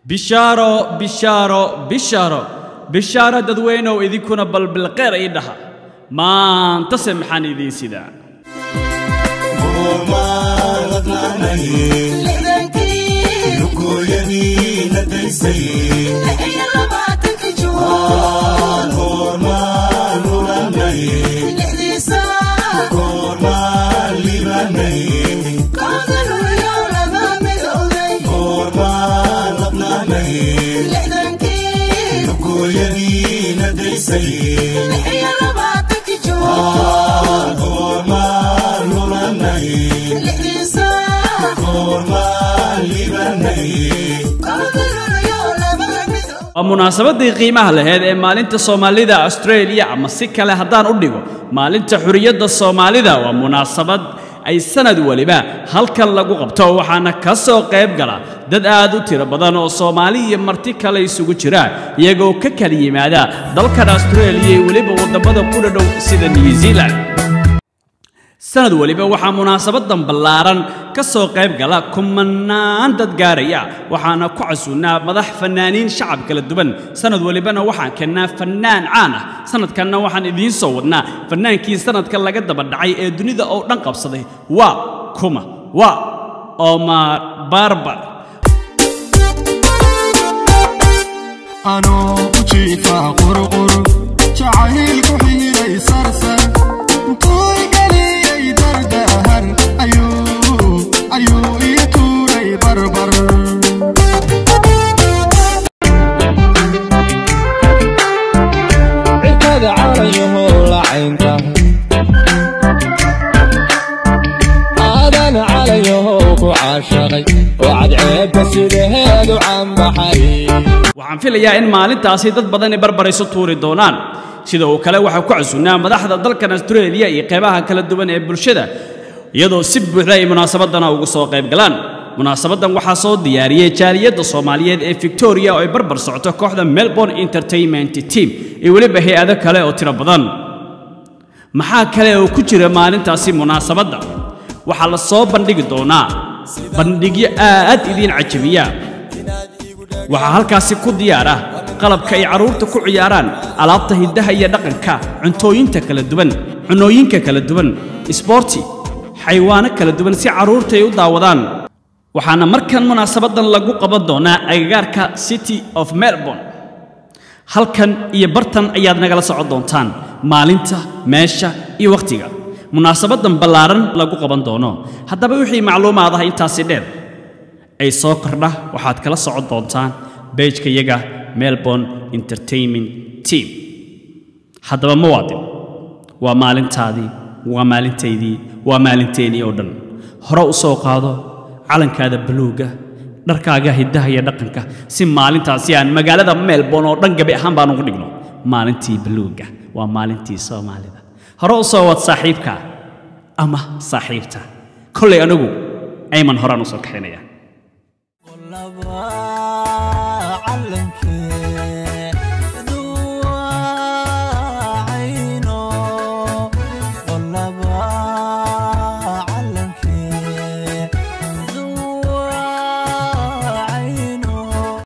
bishaaro bishaaro bishaaro bishaaro dadweynow idinkuna balbilqeer ii dhaha maantase maxaan idiin sidaa waa munaasabadii qiimaha laheyd ee maalinta soomaalida austraeliya ama si kale haddaan u dhigo maalinta xuriyadda soomaalida waa munaasabad ay sanad weliba halkan lagu qabto waxaana ka soo qayb gala dad aad u tiro badan oo soomaali iyo marti kale isugu jira iyagoo ka kala yimaada dalkan austraeliya iyo weliba waddamada ku dhadhow sida new zealand sanad weliba waxaa munaasabadan ballaaran ka soo qayb gala kumanaan dad gaaraya waxaana ku casuunnaa madax fannaaniin shacab kala duwan sanad welibana waxaan keennaa fannaan caan ah sanadkanna waxaan idiin soo wadnaa fannaankii sanadka laga daba dhacay ee dunida oo dhan qabsaday waa kuma waa omar barbar anoo ku jiifaa qurqur jacaylku xiiray sarsar intuu geliyey dardahar ayuu ii tuuray barbar cirkada calayahoo lacaynta aadan calayahoo ku caashaqay oo cadceebka sidaheedu caanbaxay waxaan filayaa in maalintaasi dad badani barbarayso tuuri doonaan sida uu kale waxaa ku casuunnaa madaxda dalkan austraeliya iyo qeybaha kala duwan ee bulshada iyadoo si buuxda ay munaasabadana ugu soo qayb galaan munaasabadan waxaa soo diyaariyey jaaliyadda soomaaliyeed ee victoria oo ay barbar socoto kooxda melbourne entertainment team iyo weliba hay-ado kale oo tiro badan maxaa kale oo ku jira maalintaasi munaasabadda waxaa la soo bandhigi doonaa bandhigyo aad idiin cajabiya waxaa halkaasi ku diyaar ah qalabka ay carruurta ku ciyaaraan alaabta hiddaha iyo dhaqanka cuntooyinta kala duwan cunooyinka kala duwan isboorti xayawaano kala duwan si carruurta ay u daawadaan waxaana markan munaasabadan lagu qaban doonaa agagaarka city of melbourne halkan iyo bartan ayaad nagala socon doontaan maalinta meesha iyo wakhtiga munaasabadan ballaaran lagu qaban doono haddaba wixii macluumaad ah intaasi dheer ay soo kordha waxaad kala socon doontaan beejka yaga melbourne entertainment team haddaba muwaadin waa maalintaadii waa maalintaydii waa maalinteennii oo dhan hore u soo qaado calankaada buluugga dharkaaga hiddaha iyo dhaqanka si maalintaasi aan magaalada melbourne oo dhan gabi ahaan baan ugu dhigno maalintii buluugga waa maalintii soomaalida hore u soo wad saaxiibka ama saaxiibta kollay anigu ayman horaan u soo kaxaynaya Love